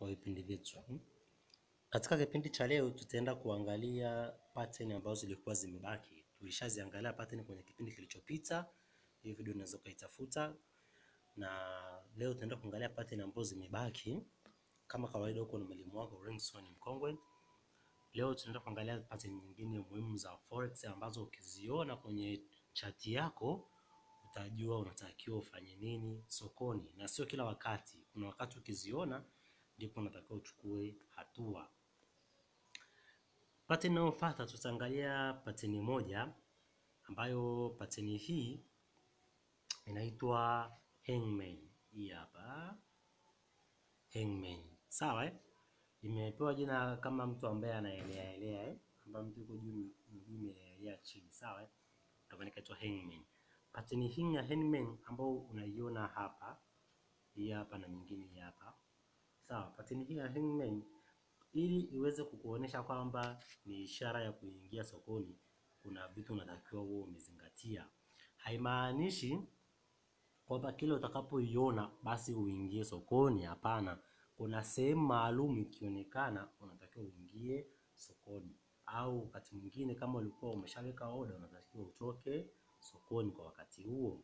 kwa vipindi vyetu. Katika kipindi cha leo tutaenda kuangalia pattern ambazo zilikuwa zimebaki. Tulishaziangalia pattern kwenye kipindi kilichopita. Hii video unaweza ukaitafuta, na leo tutaenda kuangalia pattern ambazo zimebaki. Kama kawaida, huko na mwalimu wako Renson Mkongwe. Leo tunaenda kuangalia pattern nyingine muhimu za forex ambazo ukiziona kwenye chati yako utajua unatakiwa ufanye nini sokoni, na sio kila wakati. Kuna wakati ukiziona ndipo unatakiwa uchukue hatua. Pattern inayofuata tutaangalia pattern moja ambayo pattern hii inaitwa hangman. Hii hapa hangman, sawa eh? Imepewa jina kama mtu ambaye anaelea elea eh, ambaye mtu yuko juu miguu imeelea chini, sawa eh, ndio maana inaitwa hangman. Pattern hii ya hangman ambayo unaiona hapa, hii hapa na nyingine hii hapa, sawa. Pattern hii ya hangman ili iweze kukuonesha kwamba ni ishara ya kuingia sokoni, kuna vitu unatakiwa uwe umezingatia. Haimaanishi kwamba kile utakapoiona basi uingie sokoni. Hapana, kuna sehemu maalum ikionekana unatakiwa uingie sokoni, au wakati mwingine kama ulikuwa umeshaweka oda unatakiwa utoke sokoni kwa wakati huo.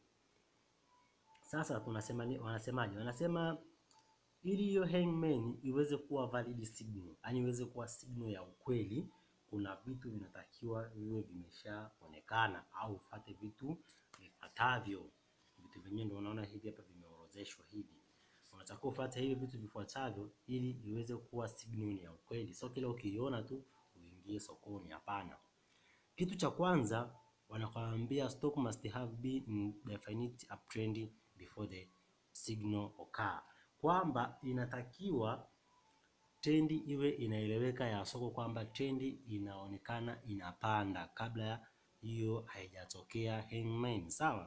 Sasa tunasema ni wanasemaje? Wanasema ili hiyo hangman iweze kuwa valid signal, yani iweze kuwa signal ya ukweli, kuna vitu vinatakiwa viwe vimeshaonekana au ufate vitu vifuatavyo. Vitu vyenyewe ndio unaona hivi hapa vimeorodheshwa hivi, unatakiwa ufuate hivi vitu vifuatavyo ili iweze kuwa signal ya ukweli, sio kila ukiiona tu uingie sokoni. Hapana. Kitu cha kwanza wanakwambia stock must have been in definite uptrend before the signal occur, kwamba inatakiwa trendi iwe inaeleweka ya soko kwamba trendi inaonekana inapanda kabla ya hiyo haijatokea hangman, sawa.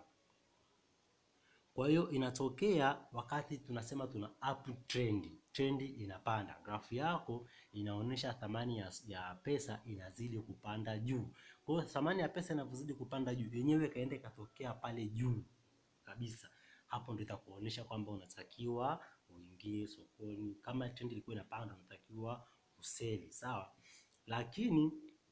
Kwa hiyo inatokea wakati tunasema tuna uptrend, trendi inapanda, grafu yako inaonyesha thamani ya, ya pesa inazidi kupanda juu. Kwa hiyo thamani ya pesa inavyozidi kupanda juu, yenyewe kaenda ikatokea pale juu kabisa, hapo ndio itakuonyesha kwamba unatakiwa uingie sokoni. Kama trend ilikuwa inapanda, unatakiwa useli, sawa. Lakini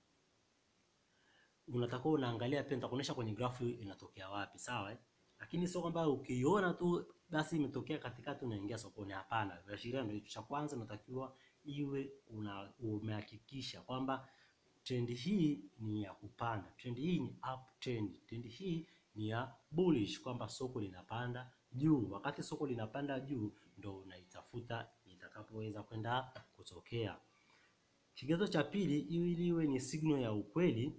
unatakiwa unaangalia pia, nitakuonyesha kwenye grafu inatokea wapi, sawa eh? Lakini sio kwamba ukiona tu basi imetokea katikati unaingia sokoni. Hapana, viashiria ndio cha kwanza, unatakiwa iwe una umehakikisha kwamba trend hii ni ya kupanda, trend hii ni uptrend, trend hii ni ya bullish, kwamba soko linapanda juu. Wakati soko linapanda juu, ndo unaitafuta itakapoweza kwenda kutokea. Kigezo cha pili, ili iwe ni signal ya ukweli,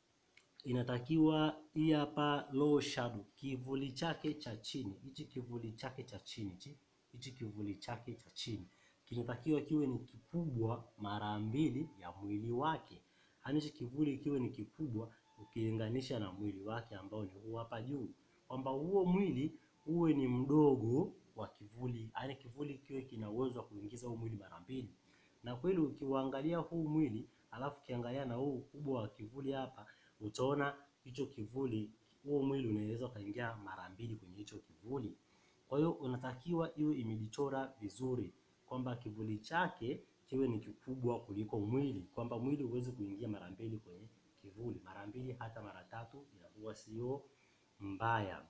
inatakiwa hii hapa low shadow, kivuli chake cha chini, hichi kivuli chake cha chini, hichi kivuli chake cha chini kinatakiwa kiwe ni kikubwa mara mbili ya mwili wake. Yaani hichi kivuli kiwe ni kikubwa ukilinganisha na mwili wake ambao ni huu hapa juu, kwamba huo mwili uwe ni mdogo wa kivuli, yaani kivuli kiwe kina uwezo wa kuingiza huu mwili mara mbili. Na kweli ukiuangalia huu mwili alafu ukiangalia na huu ukubwa wa kivuli hapa, utaona hicho kivuli, huo mwili unaweza ukaingia mara mbili kwenye hicho kivuli. Kwa hiyo unatakiwa iwe imejichora vizuri kwamba kivuli chake kiwe ni kikubwa kuliko mwili, kwamba mwili huwezi kuingia mara mbili kwenye kivuli, mara mbili hata mara tatu inakuwa sio mbaya.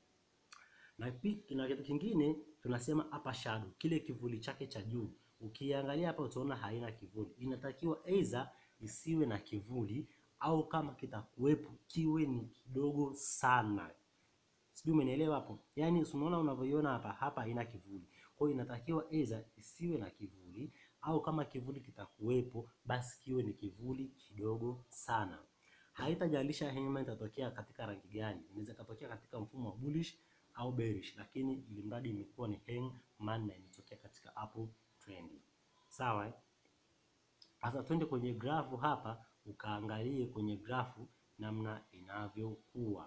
Na na kitu kingine tunasema upper shadow, kile kivuli chake cha juu, ukiangalia hapa utaona haina kivuli. Inatakiwa aidha isiwe na kivuli au kama kitakuwepo kiwe ni kidogo sana. Sijui umenielewa hapo? Yaani unaona unavyoiona hapa hapa haina kivuli. Kwa hiyo inatakiwa aidha isiwe na kivuli au kama kivuli kitakuwepo basi kiwe ni kivuli kidogo sana. Haitajalisha hangman itatokea katika rangi gani. Inaweza katokea katika mfumo wa bullish au bearish, lakini ili mradi imekuwa ni hangman na imetokea katika uptrend trend. Sawa eh? Sasa twende kwenye grafu hapa ukaangalie kwenye grafu namna inavyokuwa.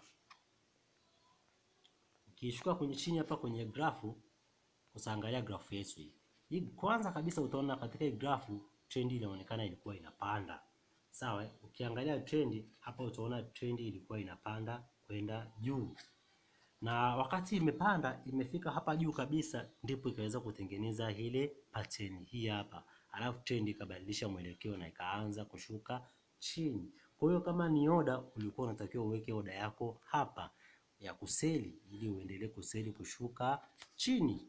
Ukishuka kwenye chini hapa kwenye grafu utaangalia grafu yetu hii. Hii kwanza kabisa utaona katika hii grafu trend inaonekana ilikuwa inapanda. Sawa, ukiangalia trend hapa utaona trend ilikuwa inapanda kwenda juu. na wakati imepanda imefika hapa juu kabisa, ndipo ikaweza kutengeneza ile pattern hii hapa, alafu trend ikabadilisha mwelekeo na ikaanza kushuka chini. Kwa hiyo kama ni oda, ulikuwa unatakiwa uweke oda yako hapa ya kuseli ili uendelee kuseli kushuka chini.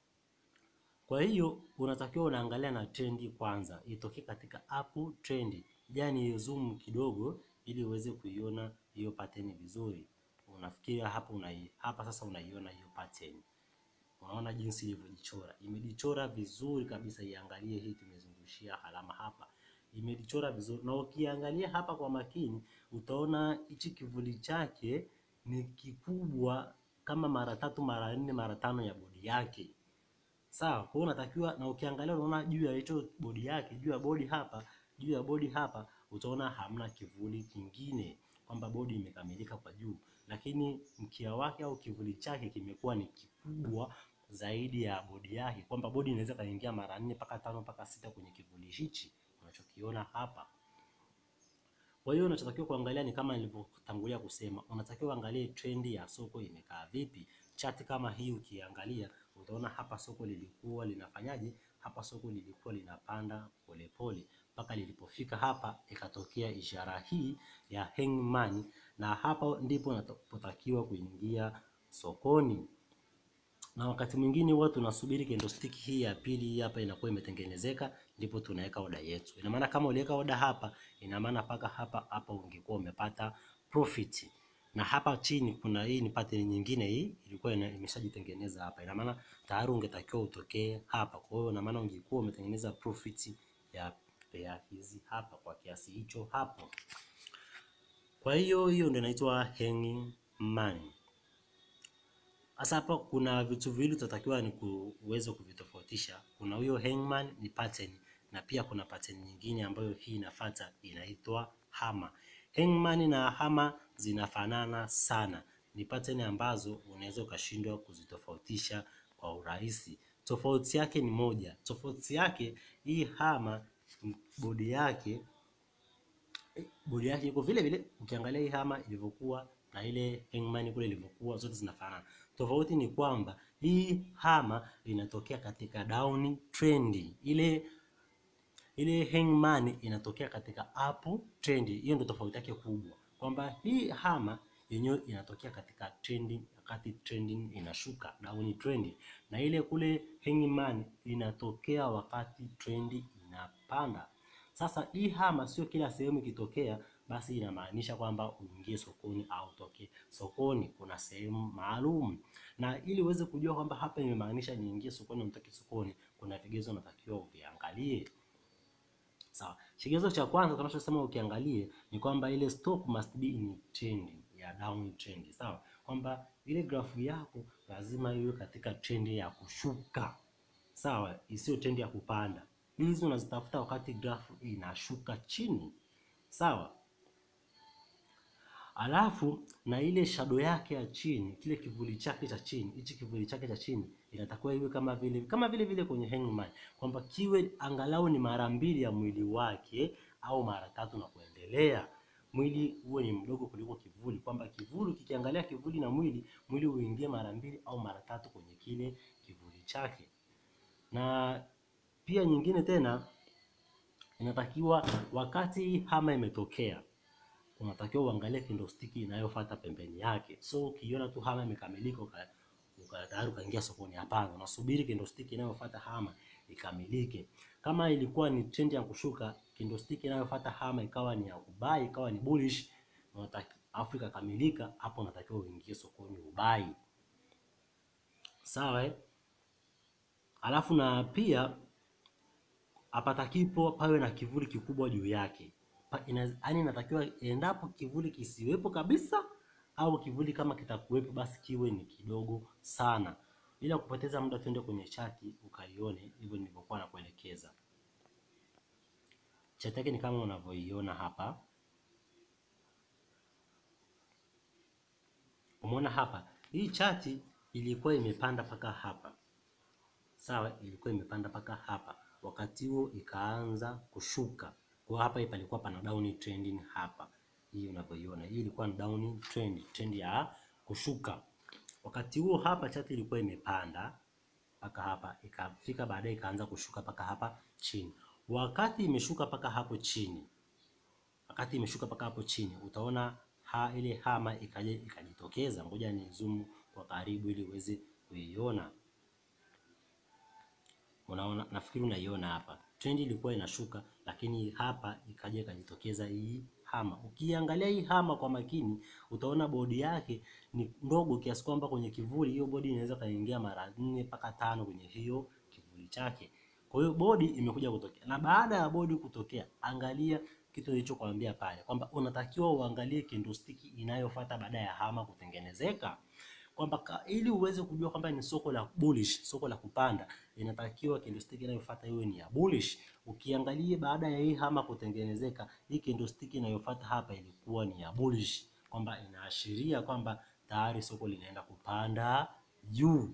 Kwa hiyo unatakiwa unaangalia na trendi kwanza, itokee katika up trend, yani zoom kidogo ili uweze kuiona hiyo pattern vizuri. Unafikiria hapa unai, hapa sasa unaiona hiyo pattern. Unaona jinsi ilivyojichora, imejichora vizuri kabisa. Iangalie hii, tumezungushia alama hapa, imejichora vizuri, na ukiangalia hapa kwa makini utaona hichi kivuli chake ni kikubwa kama mara tatu mara nne mara tano ya bodi yake. Sawa, kwa hiyo unatakiwa na ukiangalia unaona juu ya hicho bodi yake, juu ya bodi hapa, juu ya bodi hapa utaona hamna kivuli kingine, kwamba bodi imekamilika kwa juu, lakini mkia wake au kivuli chake kimekuwa ni kikubwa zaidi ya bodi yake, kwamba bodi inaweza kaingia mara nne mpaka tano mpaka sita kwenye kivuli hichi unachokiona hapa. Kwa hiyo unachotakiwa kuangalia ni kama nilivyotangulia kusema, unatakiwa uangalie trendi ya soko imekaa vipi. Chati kama hii ukiangalia utaona hapa soko lilikuwa linafanyaje? Hapa soko lilikuwa linapanda polepole mpaka lilipofika hapa ikatokea ishara hii ya hangman, na hapa ndipo unapotakiwa kuingia sokoni. Na wakati mwingine huwa tunasubiri candlestick hii ya pili hii hapa inakuwa imetengenezeka, ndipo tunaweka oda yetu. Ina maana kama uliweka oda hapa, ina maana paka hapa hapa ungekuwa umepata profit na hapa chini kuna hii ni pattern nyingine, hii ilikuwa imeshajitengeneza hapa, ina maana tayari ungetakiwa utokee hapa. Kwa hiyo ina maana ungekuwa umetengeneza profit ya pair hizi hapa kwa kiasi hicho hapo. Kwa hiyo hiyo ndio inaitwa hanging man. Sasa hapa kuna vitu viwili tutatakiwa ni uweze kuvitofautisha. Kuna huyo hangman ni pattern, na pia kuna pattern nyingine ambayo hii inafuata inaitwa hammer. Hangman na hammer zinafanana sana, ni pattern ambazo unaweza ukashindwa kuzitofautisha kwa urahisi. Tofauti yake ni moja, tofauti yake hii hammer bodi yake bodi yake iko vile vile. Ukiangalia hii hammer ilivyokuwa na ile hangman kule ilivyokuwa, zote zinafanana. Tofauti ni kwamba hii hammer inatokea katika down trend, ile ile hangman inatokea katika up trend. Hiyo ndio tofauti yake kubwa, kwamba hii hammer yenyewe inatokea katika trend, wakati trending inashuka down trend, na ile kule hangman inatokea wakati trend inapanda. Sasa hii hammer sio kila sehemu ikitokea basi inamaanisha kwamba uingie sokoni au utoke sokoni. Kuna sehemu maalum, na ili uweze kujua kwamba hapa imemaanisha niingie sokoni au nitoke sokoni, kuna vigezo unatakiwa uviangalie. Sawa, kigezo cha kwanza tunachosema ukiangalie ni kwamba ile stop must be in trend ya down trend. Sawa, kwamba ile grafu yako lazima iwe katika trend ya kushuka. Sawa, isiyo trend ya kupanda. Hizi unazitafuta wakati grafu inashuka chini. Sawa. Alafu na ile shadow yake ya chini, kile kivuli chake cha chini, hichi kivuli chake cha chini inatakiwa iwe kama vile kama vile vile kwenye hangman, kwamba kiwe angalau ni mara mbili ya mwili wake au mara tatu na kuendelea. Mwili uwe ni mdogo kuliko kivuli, kwamba kivuli kikiangalia kivuli na mwili, mwili uingie mara mbili au mara tatu kwenye kile kivuli chake. Na pia nyingine tena inatakiwa wakati hama imetokea unatakiwa uangalie candlestick inayofuata pembeni yake. So ukiona tu hama imekamilika uka tayari ukaingia sokoni, hapana, unasubiri candlestick inayofuata hama ikamilike. Kama ilikuwa ni trend ya kushuka, candlestick inayofuata hama ikawa ni ya kubai, ikawa ni bullish, afu ikakamilika, hapo unatakiwa uingie sokoni ubai. Sawa eh? Alafu na pia hapatakipo pawe na kivuli kikubwa juu yake yaani inatakiwa endapo kivuli kisiwepo kabisa au kivuli kama kitakuwepo basi kiwe ni kidogo sana. Bila kupoteza muda, tuende kwenye chati ukaione hivyo nilivyokuwa nakuelekeza. Chati yake ni kama unavyoiona hapa. Umeona hapa, hii chati ilikuwa imepanda mpaka hapa, sawa, ilikuwa imepanda mpaka hapa, wakati huo ikaanza kushuka kwa hapa palikuwa pana down trending hapa, hii unavyoiona, hii ilikuwa ni down trend, trend ya kushuka. Wakati huo hapa chati ilikuwa imepanda mpaka hapa, ikafika baadaye ikaanza kushuka mpaka hapa chini. Wakati imeshuka mpaka hapo chini, wakati imeshuka mpaka hapo chini, utaona ha, ile hama ikaja ikajitokeza. Ngoja ni zoom kwa karibu ili uweze kuiona. Unaona, nafikiri unaiona hapa, trend ilikuwa inashuka, lakini hapa ikaja ikajitokeza hii hama. Ukiangalia hii hama kwa makini, utaona bodi yake ni ndogo kiasi kwamba kwenye kivuli hiyo bodi inaweza kaingia mara nne mpaka tano kwenye hiyo kivuli chake. Kwa hiyo bodi imekuja kutokea, na baada ya bodi kutokea, angalia kitu nilichokuambia pale kwamba unatakiwa uangalie candlestick inayofuata baada ya hama kutengenezeka kwamba ili uweze kujua kwamba ni soko la bullish, soko la kupanda, inatakiwa candlestick inayofuata iwe ni ya bullish. Ukiangalia baada ya hii hama kutengenezeka, hii candlestick inayofuata hapa ilikuwa ni ya bullish, kwamba inaashiria kwamba tayari soko linaenda kupanda juu.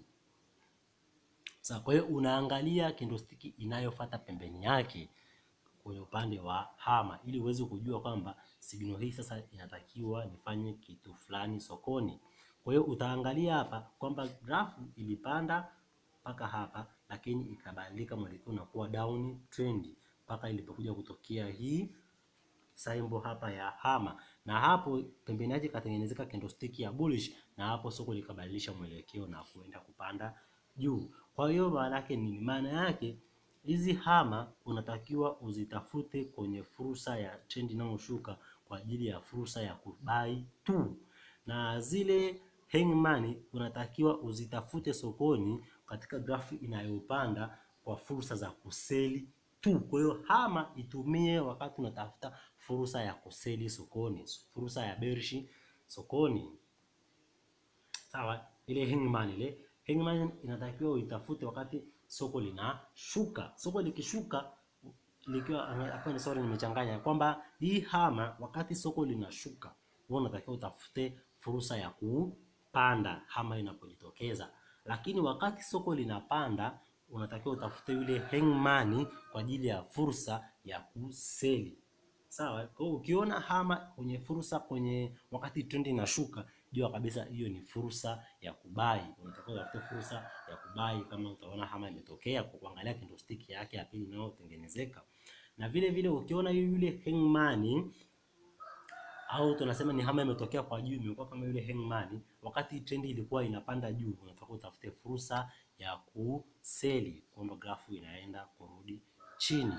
Sasa kwa hiyo unaangalia candlestick inayofuata pembeni yake kwenye upande wa hama ili uweze kujua kwamba signal hii sasa inatakiwa nifanye kitu fulani sokoni. Kwa hiyo utaangalia hapa kwamba grafu ilipanda mpaka hapa, lakini ikabadilika mwelekeo na kuwa down trend mpaka ilipokuja kutokea hii symbol hapa ya hama, na hapo pembeni yake ikatengenezeka candlestick ya bullish, na hapo soko likabadilisha mwelekeo na kuenda kupanda juu. Kwa hiyo maana yake nini? Maana yake hizi hama unatakiwa uzitafute kwenye fursa ya trend inayoshuka kwa ajili ya fursa ya kubai tu, na zile hangman unatakiwa uzitafute sokoni katika grafu inayopanda kwa fursa za kuseli tu. Kwa hiyo hama itumie wakati unatafuta fursa ya kuseli sokoni, fursa ya bearish sokoni. Sawa, ile hangman ile hangman inatakiwa uitafute wakati soko linashuka. Soko likishuka likiwa hapa, ni sorry, nimechanganya kwamba hii hama wakati soko linashuka, wewe unatakiwa utafute fursa ya kupanda hama inapojitokeza, lakini wakati soko linapanda unatakiwa utafute yule hangman kwa ajili ya fursa ya kuseli. Sawa, kwa hiyo ukiona hama kwenye fursa kwenye wakati trend inashuka, jua kabisa hiyo ni fursa ya kubai. Unatakiwa utafute fursa ya kubai kama utaona hama imetokea kwa kuangalia candlestick yake ya pili inayotengenezeka. Na vile vile ukiona yule hangman au tunasema ni hama imetokea kwa juu, imekuwa kama yule hangman, wakati trend ilikuwa inapanda juu, unatakiwa utafute fursa ya kuseli, kwamba grafu inaenda kurudi chini.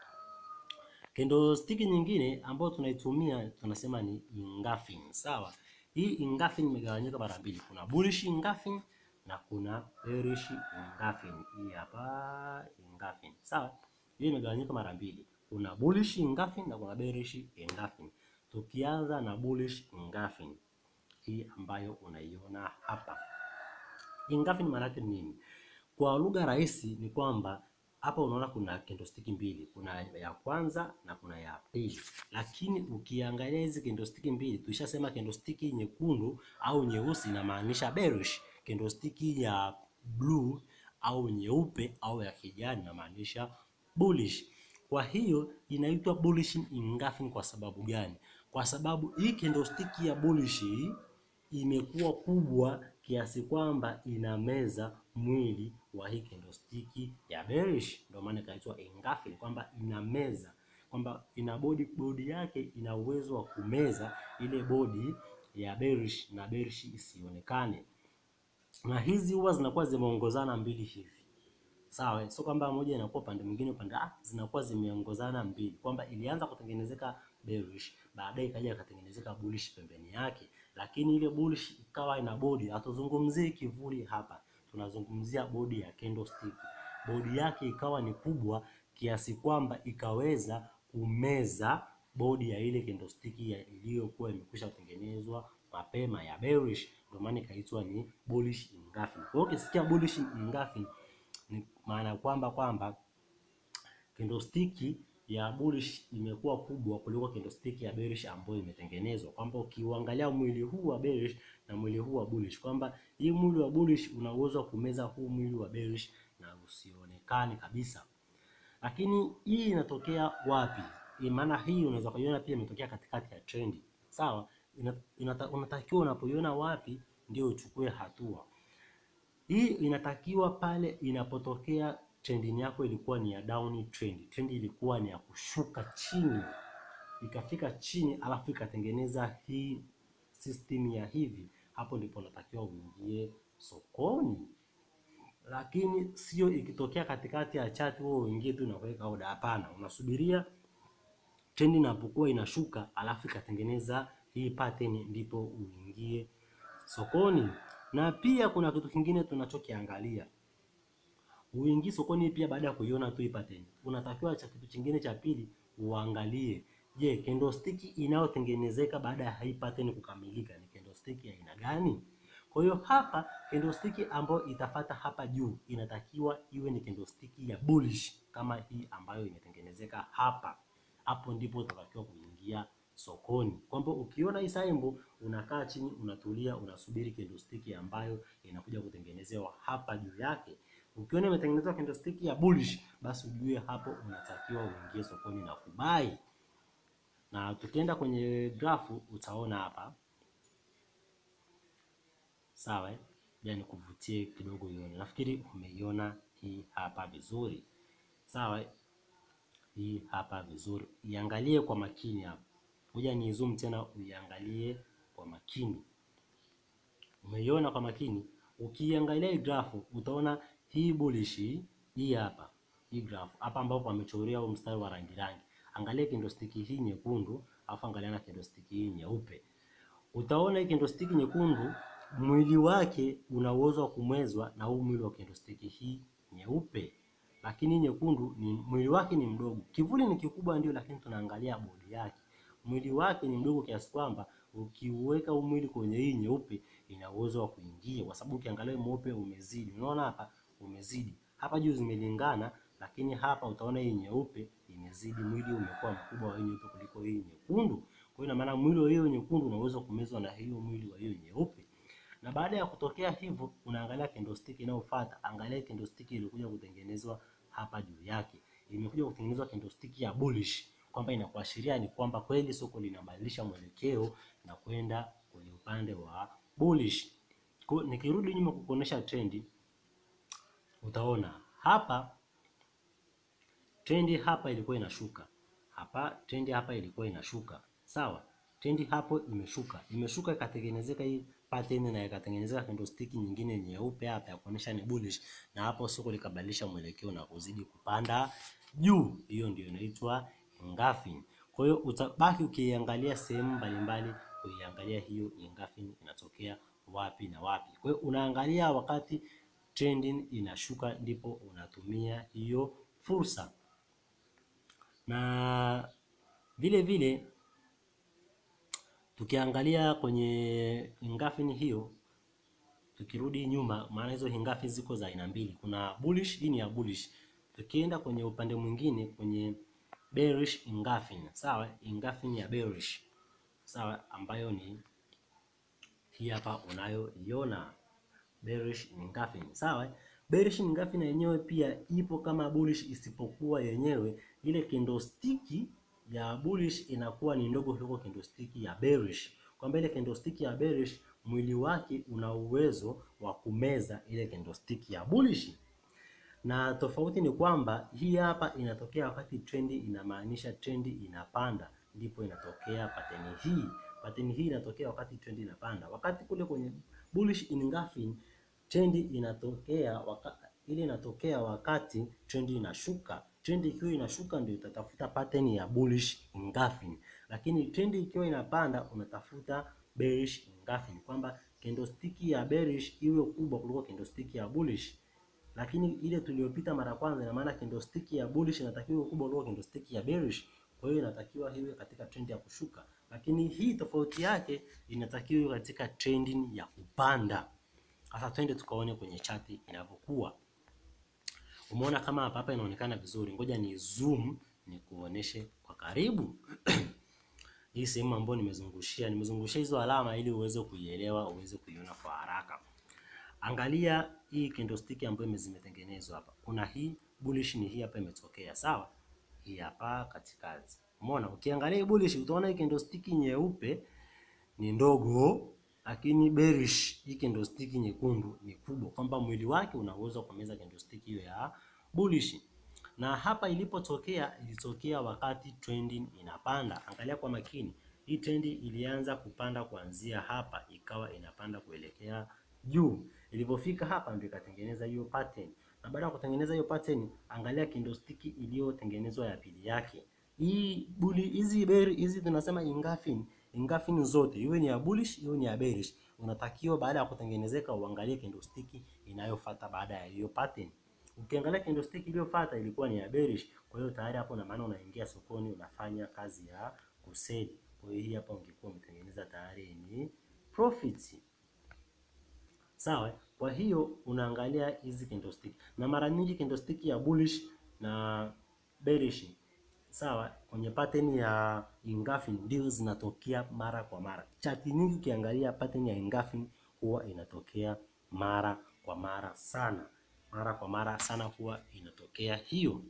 Candlestick nyingine ambayo tunaitumia tunasema ni engulfing. Sawa, hii engulfing imegawanyika mara mbili, kuna bullish engulfing na kuna bearish engulfing. Hii hapa engulfing. Sawa, hii imegawanyika mara mbili, kuna bullish engulfing na kuna bearish engulfing. Tukianza na bullish engulfing hii ambayo unaiona hapa, engulfing maana yake nini? Kwa lugha rahisi ni kwamba hapa unaona kuna candlestick mbili, kuna ya kwanza na kuna ya pili, lakini ukiangalia hizi candlestick mbili, tulishasema candlestick nyekundu au nyeusi inamaanisha bearish, candlestick ya blue au nyeupe au ya kijani inamaanisha bullish. Kwa hiyo inaitwa bullish engulfing. Kwa sababu gani? Kwa sababu hii candlestick ya bullish imekuwa kubwa kiasi kwamba inameza mwili wa hii candlestick ya bearish, ndio maana ikaitwa engulfing, kwamba inameza, kwamba ina bodi bodi yake ina uwezo wa kumeza ile bodi ya bearish na bearish isionekane. Na hizi huwa zinakuwa zimeongozana mbili hivi, sawa, sio kwamba moja inakuwa upande mwingine upande, ah, zinakuwa zimeongozana mbili, kwamba ilianza kutengenezeka bearish, baadaye ikaja ikatengenezeka bullish pembeni yake, lakini ile bullish ikawa ina bodi. Hatuzungumzii kivuli hapa, tunazungumzia bodi ya candlestick. Bodi yake ikawa ni kubwa kiasi kwamba ikaweza kumeza bodi ya ile candlestick iliyokuwa imekwisha kutengenezwa mapema ya bearish, ndio maana ikaitwa ni bullish engulfing. Kwa hiyo ukisikia bullish engulfing ni maana kwamba kwamba candlestick ya bullish imekuwa kubwa kuliko candlestick ya bearish ambayo imetengenezwa, kwamba ukiuangalia mwili huu wa bearish na mwili huu wa bullish, kwamba hii mwili wa bullish una uwezo wa kumeza huu mwili wa bearish na usionekane kabisa. Lakini hii inatokea wapi? Maana hii unaweza kuiona pia imetokea katikati ya trendi, sawa. Inata, unatakiwa unapoiona wapi ndio uchukue hatua. Hii inatakiwa pale inapotokea trending yako ilikuwa ni ya down trend, trend ilikuwa ni ya kushuka chini, ikafika chini alafu ikatengeneza hii system ya hivi, hapo ndipo unatakiwa uingie sokoni. Lakini sio ikitokea katikati ya chati wewe uingie tu na kuweka order. Hapana, unasubiria trend inapokuwa inashuka alafu ikatengeneza hii pattern ndipo uingie sokoni. Na pia kuna kitu kingine tunachokiangalia, uingie sokoni pia baada ya kuiona tu hii pattern, unatakiwa cha kitu kingine cha pili uangalie, je, candlestick inayotengenezeka baada ya hii pattern kukamilika ni candlestick ya aina gani? Kwa hiyo hapa candlestick ambayo itafata hapa juu inatakiwa iwe ni candlestick ya bullish kama hii ambayo imetengenezeka hapa. Hapo ndipo utatakiwa kuingia sokoni, kwamba ukiona hii symbol unakaa chini, unatulia, unasubiri candlestick ambayo inakuja kutengenezewa hapa juu yake. Ukiona imetengenezwa candlestick ya bullish, basi ujue hapo unatakiwa uingie sokoni na kubai. Na tukienda kwenye grafu utaona hapa Sawa, ya nikuvutie kidogo ione. Nafikiri umeiona hii hapa vizuri. Sawa, hii hapa vizuri, iangalie kwa makini hapa. Ngoja ni zoom tena, uiangalie kwa makini. Umeiona kwa makini? Ukiangalia hii grafu utaona hii bullish hii hapa, hii grafu hapa ambapo wamechorea huu mstari wa rangi rangi. Angalia candlestick hii nyekundu, alafu angalia na candlestick hii nyeupe. Utaona hii candlestick nyekundu mwili wake una uwezo wa kumezwa na huu mwili wa candlestick hii nyeupe, lakini nyekundu ni mwili wake ni mdogo. Kivuli ni kikubwa ndio, lakini tunaangalia bodi yake, mwili wake ni mdogo kiasi kwamba ukiuweka huu mwili kwenye hii nyeupe ina uwezo wa kuingia, kwa sababu ukiangalia mweupe umezidi. Unaona hapa umezidi, hapa juu zimelingana, lakini hapa utaona hii nyeupe imezidi, mwili umekuwa mkubwa wa hii nyeupe kuliko hii nyekundu. Kwa hiyo ina maana mwili wa hiyo nyekundu unaweza kumezwa na hiyo mwili wa hiyo nyeupe na baada ya kutokea hivyo, unaangalia candlestick inayofuata. Angalia candlestick ilikuja kutengenezwa hapa juu yake, imekuja kutengenezwa candlestick ya bullish, kwamba inakuashiria ni kwamba kweli soko linabadilisha mwelekeo na kwenda kwenye upande wa bullish. Kwa nikirudi nyuma kukuonesha trendi, utaona hapa trendi hapa ilikuwa inashuka, hapa trendi hapa ilikuwa inashuka, sawa. Trendi hapo imeshuka, imeshuka ikatengenezeka hii pattern na ikatengenezeka candlestick nyingine nyeupe hapa ya kuonesha ni bullish, na hapo soko likabadilisha mwelekeo na kuzidi kupanda juu. Hiyo ndio inaitwa engulfing. Kwa hiyo utabaki ukiangalia sehemu mbalimbali, kuiangalia hiyo engulfing inatokea wapi na wapi. Kwa hiyo unaangalia wakati trending inashuka, ndipo unatumia hiyo fursa, na vile vile tukiangalia kwenye engulfing hiyo, tukirudi nyuma, maana hizo engulfing ziko za aina mbili, kuna bullish, hii ni ya bullish. Tukienda kwenye upande mwingine, kwenye bearish engulfing, sawa, engulfing ya bearish, sawa, ambayo ni hii hapa unayoiona bearish engulfing, sawa. Bearish engulfing yenyewe pia ipo kama bullish, isipokuwa yenyewe ile candlestick ya bullish inakuwa ni ndogo kuliko candlestick ya bearish, kwamba ile candlestick ya bearish mwili wake una uwezo wa kumeza ile candlestick ya bullish, na tofauti ni kwamba hii hapa inatokea wakati trendi, inamaanisha trendi inapanda, ndipo inatokea pattern hii. Pattern hii inatokea wakati trendi inapanda, wakati kule kwenye bullish engulfing trendi inatokea waka, ile inatokea wakati trendi inashuka trendi ikiwa inashuka ndio utatafuta pattern ya bullish engulfing, lakini trendi ikiwa inapanda unatafuta bearish engulfing, kwamba candlestick ya bearish iwe kubwa kuliko candlestick ya bullish. Lakini ile tuliyopita mara kwanza, ina maana candlestick ya bullish inatakiwa iwe kubwa kuliko candlestick ya bearish, kwa hiyo inatakiwa iwe katika trendi ya kushuka, lakini hii tofauti yake inatakiwa iwe katika trending ya kupanda. Sasa twende tukaone kwenye chati inavyokuwa. Umeona kama hapa hapa inaonekana vizuri, ngoja ni zoom nikuoneshe kwa karibu hii sehemu ambayo nimezungushia, nimezungushia hizo alama ili uweze kuielewa, uweze kuiona kwa haraka. Angalia hii candlestick ambayo zimetengenezwa hapa, kuna hii bullish, ni hii hapa imetokea, sawa, hii hapa katikati. Umeona, ukiangalia hii bullish utaona hii candlestick nyeupe ni ndogo, lakini bearish hii candlestick nyekundu ni kubwa, kwamba mwili wake una uwezo wa kumeza candlestick hiyo ya bullish. Na hapa ilipotokea ilitokea wakati trending inapanda. Angalia kwa makini, hii trendi ilianza kupanda kuanzia hapa, ikawa inapanda kuelekea juu. Ilipofika hapa ndio ikatengeneza hiyo pattern, na baada ya kutengeneza hiyo pattern, angalia candlestick iliyotengenezwa ya pili yake. Hii bulli hizi beari hizi tunasema ingafin ingafin zote, iwe ni ya bullish iwe ni ya bearish, unatakiwa baada ya kutengenezeka uangalie candlestick inayofuata baada ya hiyo pattern. Ukiangalia candlestick iliyofuata ilikuwa ni ya bearish, kwa hiyo tayari hapo na maana unaingia sokoni unafanya kazi ya kuseli. Kwa hiyo hii hapa ungekuwa umetengeneza tayari ni profit. Sawa, kwa hiyo unaangalia hizi candlestick, na mara nyingi candlestick ya bullish na bearish sawa, kwenye pattern ya engulfing ndio zinatokea mara kwa mara. Chati nyingi ukiangalia pattern ya engulfing huwa inatokea mara kwa mara sana, mara kwa mara sana huwa inatokea hiyo.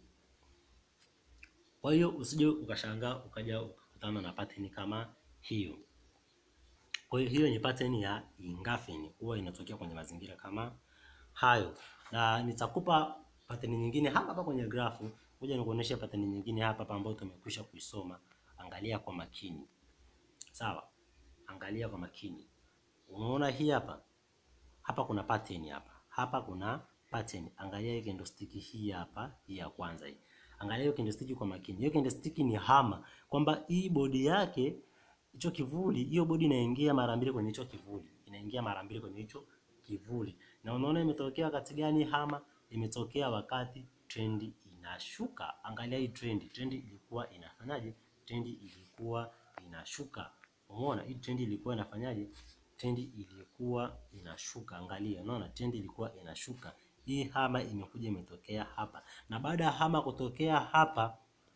Kwa hiyo usije ukashangaa ukaja ukakutana na pattern kama hiyo. Kwa hiyo hiyo ni pattern ya engulfing huwa inatokea kwenye mazingira kama hayo, na nitakupa pattern nyingine hapa hapa kwenye grafu. Ngoja nikuoneshe pattern nyingine hapa hapa ambayo tumekwisha kuisoma. Angalia kwa makini, sawa? Angalia kwa makini, unaona hii hapa hapa kuna pattern hapa hapa kuna pattern. Angalia hii candlestick hii hapa, hii ya kwanza hii. Angalia hiyo candlestick kwa makini. Hiyo candlestick ni hama, kwamba hii bodi yake hicho kivuli, hiyo bodi inaingia mara mbili kwenye hicho kivuli, inaingia mara mbili kwenye hicho kivuli. Na unaona imetokea wakati gani hama? Imetokea wakati trendi inashuka. Angalia hii trendi, trendi ilikuwa inafanyaje? Trendi ilikuwa inashuka. Umeona hii trendi ilikuwa inafanyaje? Trendi ilikuwa inashuka. Angalia, unaona trendi ilikuwa inashuka. Hii hama imekuja imetokea hapa, na baada ya hama kutokea hapa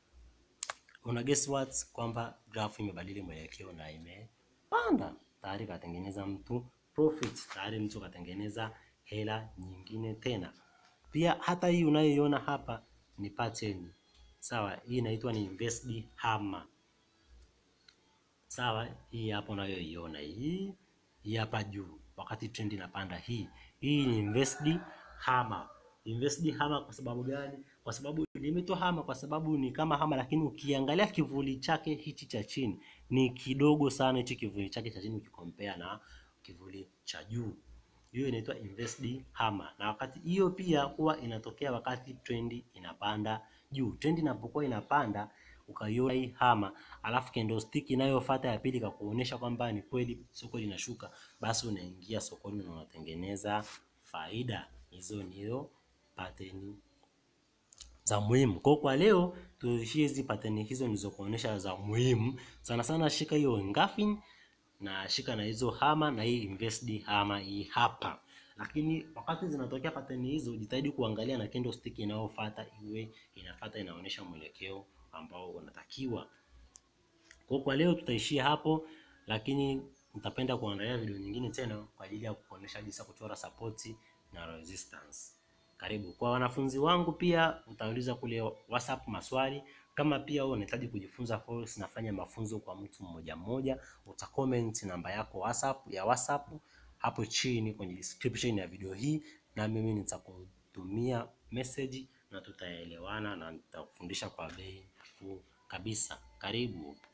una guess what, kwamba grafu imebadili mwelekeo na imepanda tayari, katengeneza mtu profit tayari, mtu katengeneza hela nyingine tena. Pia hata hii unayoiona hapa ni pattern sawa, hii inaitwa ni inverted hammer sawa. Hii hapa unayoiona hii hii hapa juu, wakati trend inapanda, hii hii ni inverted hammer. Inverted hammer kwa sababu gani? Kwa sababu limeitwa hammer kwa sababu ni kama hammer, lakini ukiangalia kivuli chake hichi cha chini ni kidogo sana, hichi kivuli chake cha chini ukikompea na kivuli cha juu hiyo inaitwa inverted hammer. Na wakati hiyo pia huwa inatokea wakati trendi inapanda juu. Trendi inapokuwa inapanda ukaiona hii hammer, alafu candlestick inayofuata ya pili kakuonyesha kwamba ni kweli soko linashuka, basi unaingia sokoni na unatengeneza faida. Hizo ndio pattern za muhimu. Kwa kwa leo tuishie hizi pattern hizo nilizokuonyesha za muhimu sana sana. Shika hiyo engulfing na shika na hizo hama na hii inverted hama hii hapa. Lakini wakati zinatokea pattern hizo, jitahidi kuangalia na candlestick inayofuata iwe inafuata inaonyesha mwelekeo ambao unatakiwa. Kwa kwa leo tutaishia hapo, lakini nitapenda kuandalia video nyingine tena kwa ajili ya kuonyesha jinsi ya kuchora support na resistance. Karibu kwa wanafunzi wangu, pia utauliza kule WhatsApp maswali kama pia wewe unahitaji kujifunza forex, nafanya mafunzo kwa mtu mmoja mmoja, uta comment namba yako WhatsApp ya WhatsApp hapo chini kwenye description ya video hii, na mimi nitakutumia message na tutaelewana na nitakufundisha kwa bei nafuu kabisa. Karibu.